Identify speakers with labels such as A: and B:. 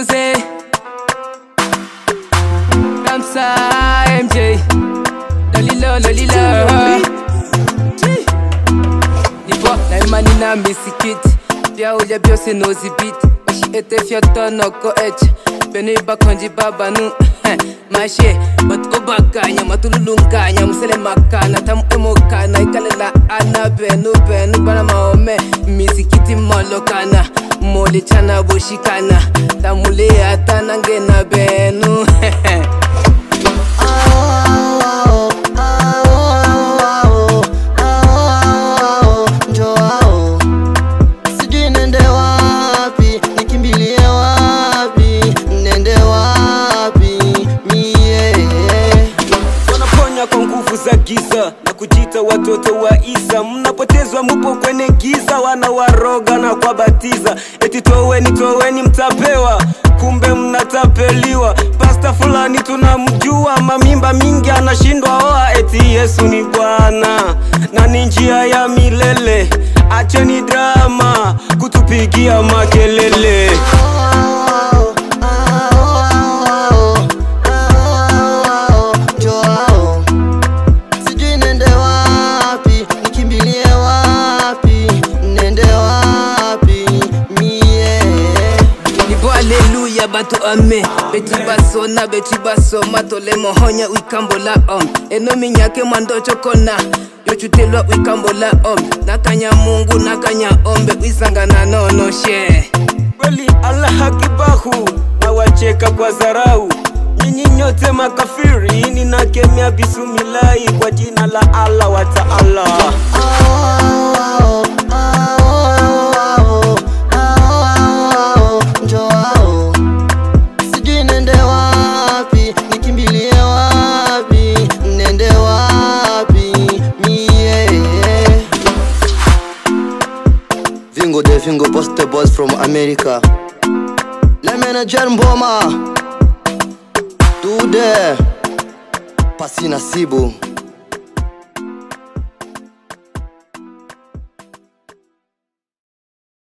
A: Jose Ramsa MJ Lolilo lolilo Nipo na imani na misikiti Vyaulya byose nozibiti Oshi fyotonoko echa Bene bakonji babanu Mashe bat obakanya matululunganya musele makana tamu emokana ikalela ana benu benu bana maome misikiti molokana mole chana boshikana tamule atana ngena benu
B: Sijui nende wapi, nikimbilie wapi, nende wapi mie
C: wanaponya kwa nguvu za giza na kujita watoto wa Isa. Mnapotezwa mupo kwenye giza, wanawaroga na kuwabatiza eti toweni, toweni mtapewa, kumbe mnatapeliwa. Pasta fulani tunamjua, mamimba mingi anashindwa oa, eti Yesu ni Bwana na ni njia ya milele. Acheni drama kutupigia makelele.
B: Joao, sijui nende wapi, nikimbilie wapi, nende wapi mie
A: Nibo aleluya bato ame Beti basona beti basoma tole mohonya wikambola om Eno minyake mwando chokona yochutelwa wikambola om Nakanya mungu nakanya ombe wisangana nono she
C: kweli Allah hakibahu na wacheka kwa dharau. Nyinyi nyote makafiri, ninakemea bismillahi kwa jina la Allah wa Taala.
B: Joao, sijui nende wapi, nikimbilie wapi, nende wapi mie Vingo de Vingo Poste Boys from America Le manager Mboma Dude Pasi Nasibu